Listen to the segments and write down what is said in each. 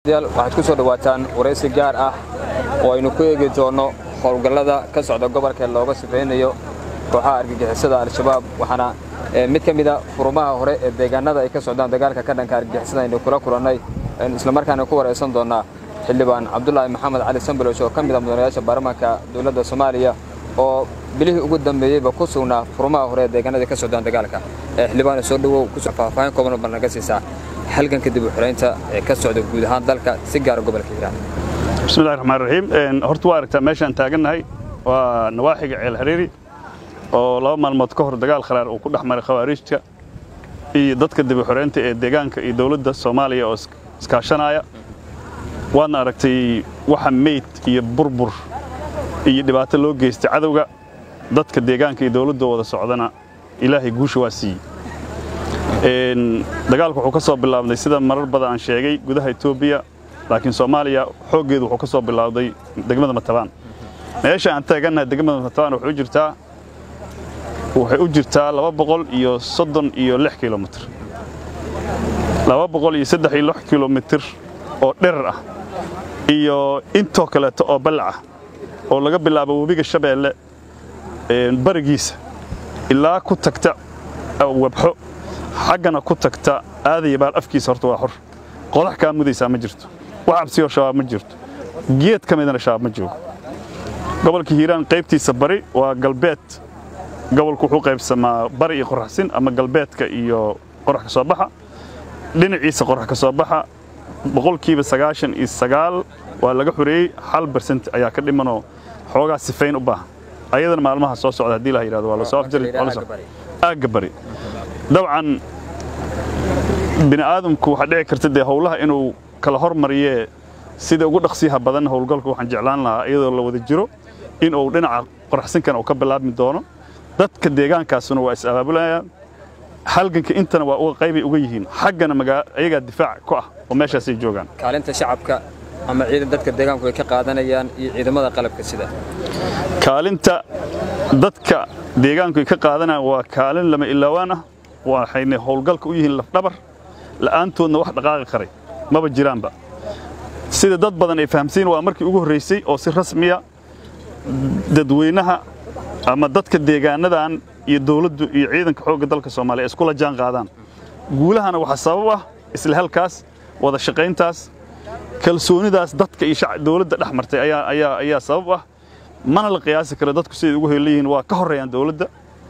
waxaad ku soo dhawaataan waraysi gaar ah oo aynu ku eegi doonno howlgallada ka socda gobolka looga sifaynayo kooxaha argagixisada al-shabaab waxaana mid ka mida furumaha hore ee deegaanada ay ka socdaan dagaalka ka dhanka argagixisada aynu kula kulannay islamarkaana ku waraysan doonnaa xildhibaan cabdulaahi maxamed cali sambalowsh oo ka mid a mudanayaasha baarlamaanka dowladda soomaaliya oo bilihii ugu dambeeyeyba ku sugnaa furumaha hore ee deegaanada ka socdaan dagaalka xildhibaana soo dhowow faahfaahin kooban bal naga siisaa halganka dib u xiraynta ee ka socda guud ahaan dalka si gaara gobolka hiiraan bismillahi raxmaan raxiim horta waa aragtaa meeshaan taagannahay waa nawaaxiga ceel hariiri oo laba maalmood ka hor dagaal kharaar uu ku dhex maray khawaariijta iyo dadka dib u xiraynta ee deegaanka iyo dowladda soomaaliya oo iskaashanaya waadna aragtay waxa meyd iyo burbur iyo dhibaato loo geystay cadowga dadka deegaanka iyo dowladda wada socdana ilaahay guusha waa siiyey dagaalku wuxuu ka soo bilaabday sida marar badan aan sheegay gudaha etoobiya laakiin soomaaliya xooggeedu wuxuu ka soo bilaabday degmada matabaan meesha aan taagannahay degmada matabaan waxay u jirtaa waxay u jirtaa laba boqol iyo soddon iyo lix kilomitr laba boqol iyo saddex iyo lix kilomitr oo dherar ah iyo intoo kaleeto oo ballac ah oo laga bilaabo webiga shabeelle barigiisa ilaa ku tagta wabxo xaggana ku tagta aadaya baal afkiisa horta waa xor qodax kaa mudaysaa ma jirto wax cabsiyoo shabaab ma jirto geed ka midana shabaab ma joogo gobolka hiiraan qaybtiisa bari waa galbeed gobolku wuxuu qaybsamaa bari iyo qoraxsin ama galbeedka iyo qorax ka soo baxa dhinaciisa qorax ka soo baxa boqolkiiba sagaashan iyo sagaal waa laga xoreeyey hal bersent ayaa ka dhimanoo xoogaa sifayn u baahan ayadana maalmaha soo socda haddii la yidhahdo waa la soo afjari aagga bari dabcan bini aadamku waxaa dhici karta dee howlaha inuu kala hormariyee sida ugu dhaqsiyaha badan howlgalka waxaan jeclaan lahaa iyadoo la wada jiro in uu dhinaca qoraxsinkan uu ka bilaabmi doono dadka deegaankaasuna waa is abaabulayaan halganka intana waa uga qaybay uga yihiin xaggana ayagaa difaac ku ah oo meeshaasay joogaan kaalinta shacabka ama ciidan dadka deegaanku ay ka qaadanayaan iyo ciidamada qalabka sida kaalinta dadka deegaanku ay ka qaadanayaan waa kaalin lama ilaawaan ah waxayna howlgalka u yihiin lafdhabar la'aantoodna wax dhaqaaqi karay maba jiraanba sida dad badan ay fahamsiin waa markii ugu horraysay oo si rasmiya dadweynaha ama dadka deegaanadan iyo dawladdu iyo ciidanka xoogga dalka soomaaliya iskula jaan qaadaan guulahana waxaa sabab ah isla halkaas wada shaqayntaas kalsoonidaas dadka iyo dawladda dhex martay ayaa sabab ah mana la qiyaasi karo dadku siday ugu helan yihiin waa ka horreeyaan dawladda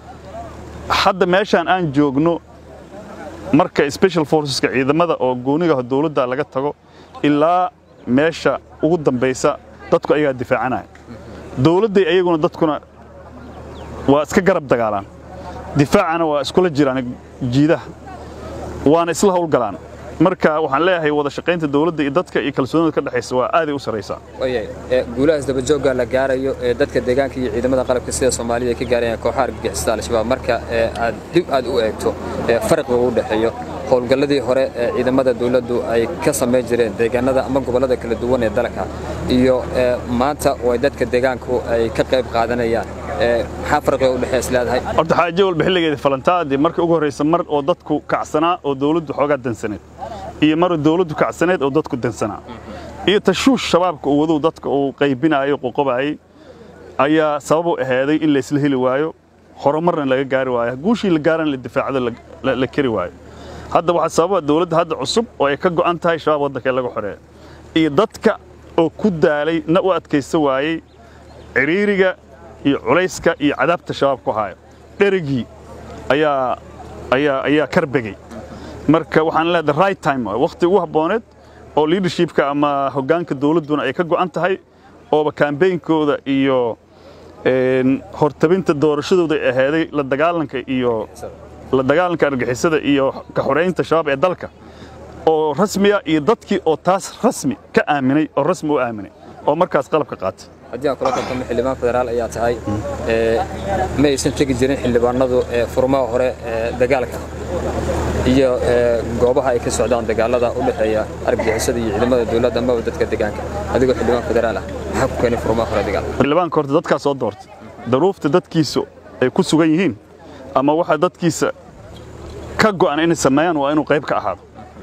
hadda meeshaan aan joogno marka special forceska ciidamada oo goonigaha dawladda laga tago ilaa meesha ugu dambaysa dadku ayagaa difaacanaya dawladday ayaguna dadkuna waa iska garab dagaalaan difaacana waa iskula jiraan jiidaha waana isla howlgalaan marka waxaan leeyahay wada shaqaynta dawladda iyo dadka iyo kalsoonida ka dhexaysa waa aaday u sarraysaa guulahaas dabajoogga la gaarayo ee dadka deegaanka iyo ciidamada qalabka sida soomaaliya ay ka gaarayaan kooxaha argagixisada al-shabaab marka aad dib aad u eegto farqiga u dhexeeyo howlgalladii hore ee ciidamada dawladdu ay ka samayn jireen deegaanada ama gobollada kala duwan ee dalka iyo maanta oo ay dadka deegaanku ay ka qayb qaadanayaan maxaa farqiga u dhexeeya is leedahay horta xaajo walba xilligeeda falantaadii markii ugu horraysa mar oo dadku kacsanaa oo dawladdu xoogaa dansaneed iyo mar dawladdu kacsaneed oo dadku dansanaa iyo tashuush shabaabka uu wadow dadka uu qaybinaayo qoqobaayey ayaa sabab u ahaaday in laysla heli waayo horumarna laga gaari waayo guushii la gaarana la difaacdo la keri waayo hadda waxaa sababa dawladda hadda cusub oo ay ka go'an tahay shabaab waddanka in laga xoreeyo iyo dadka oo ku daalay na u adkaysta waayey ciriiriga iyo culayska iyo cadaabta shabaab ku haayo dherigii ayaa ayaa ayaa karbegey marka waxaan leedahay right time waqti ugu habbooneed oo leadershipka ama hoggaanka dawladduna ay ka go'an tahay ooba kambeynkooda iyo hortabinta doorashadooda ay ahaaday la dagaalanka iyo la dagaalanka argixisada iyo ka xoreynta shabaab ee dalka oo rasmiya iyo dadkii oo taas rasmi ka aaminay oo rasmi u aaminay oo markaas qalabka qaatay haddii aan kula tartamo xildhibaan federaal ayaa tahay ma aysan tegi jirin xildhibaanadu furmaha hore ee dagaalka iyo goobaha ay ka socdaan dagaalada u dhexeeya argagixisada iyo ciidamada dawladda amaba dadka deegaanka adigoo xildhibaan federaal ah maxaa ku keenay furmaha hore dagaal xildhibaanka horta dadkaa soo doortay daruufta dadkiisu ay ku sugan yihiin ama waxa dadkiisa ka go'an inay sameeyaan waa inuu qayb ka ahaado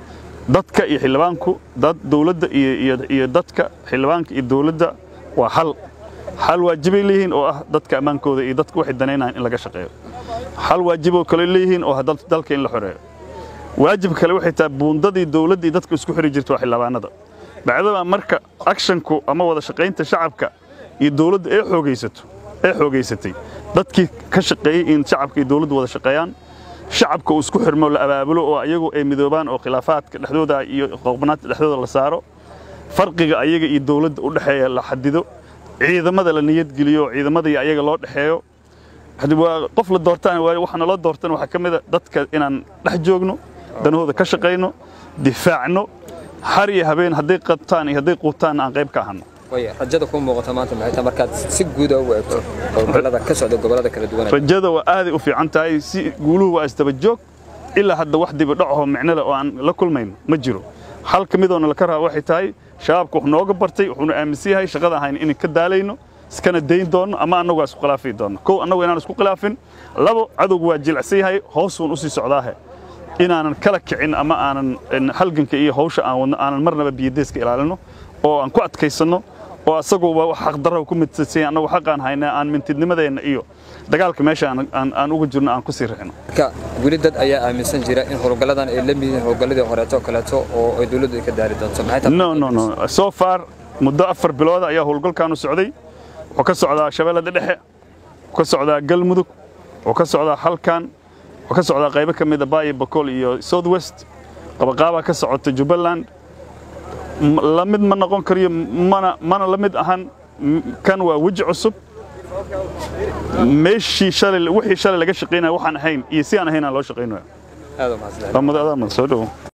dadka iyo xildhibaanku dad dowladda iyo dadka xildhibaanka iyo dowladda waa hal hal waajibay leeyihiin oo ah dadka ammaankooda iyo dadka waxay danaynayaan in laga shaqeeyo hal waajiboo kale leeyihiin oo ah dalka in la xoreeyo waajib kale waxay tahay buundadii dowladda iyo dadka isku xiri jirta waa xildhibaanada bacdaba marka akshanku ama wada shaqaynta shacabka iyo dowladda ee xoogaysato ee xoogaysatay dadkii ka shaqeeyey in shacabka iyo dowladdu wada shaqeeyaan shacabka uu isku xirmo la abaabulo oo ayagu ay midoobaan oo khilaafaadka dhexdooda iyo qoqbanaadka dhexdooda la saaro farqiga ayaga iyo dowladda u dhexeeya la xadido ciidamada la niyadgeliyo ciidamada iyo ayaga loo dhexeeyo waa qof la doortaan waxaana loo doortan waxaa ka mida dadka inaan dhex joogno danahooda ka shaqayno difaacno har iyo habeen hadday qabtaan iyo hadday quutaanna aan qayb ka ahanno rajada ku muuqata maanta maxay tahay markaad si guuda u eegto howlgallada ka socda gobollada kala duwan rajada waa aaday u fiican tahay si guuluhu waa isdaba joog ilaa hadda wax dibi dhacaho micnole oo aan la kulmayno ma jiro hal ka midoona laka raba waxay tahay shabaabka wax nooga bartay wuxuuna aaminsan yahay shaqada ahayn inay ka daalayno iskana dayn doonno ama annagu waa isku khilaafi doonno kow annagu inaan isku khilaafin labo cadowgu waa jilicsan yahay hoosuun u sii socdaahe inaanan kala kicin ama aanan halganka iyo hawsha aan wadno aanan marnaba biyadeeska ilaalino oo aan ku adkaysanno oo asaguba wax xaqdarra ku midsadsanya annagu xaqaan haynaa aan mintidnimadeenna iyo dagaalka meesha aan uga jirno aan ku sii rixino marka weli dad ayaa aaminsan jira in howlgalladan ay la mid yihiin howlgalladii horeeto kaleeto oo ay dowladdu ay ka daari doonto no no no so far muddo afar bilooda ayaa howlgalkaanu socday wuxuu ka socdaa shabeellada dhexe wuxuu ka socdaa galmudug wuxuu ka socdaa halkan wuxuu ka socdaa qaybo ka mida baayo bakool iyo south west qabaqaabaa ka socota jubbaland la mid ma noqon kariyo mana mana la mid ahan kan waa weji cusub meeshii shalay wixii shalay laga shaqaynaya waxaan ahayn iyo si aan ahayn aan loo shaqaynayo aad u mahadsan soo dhowo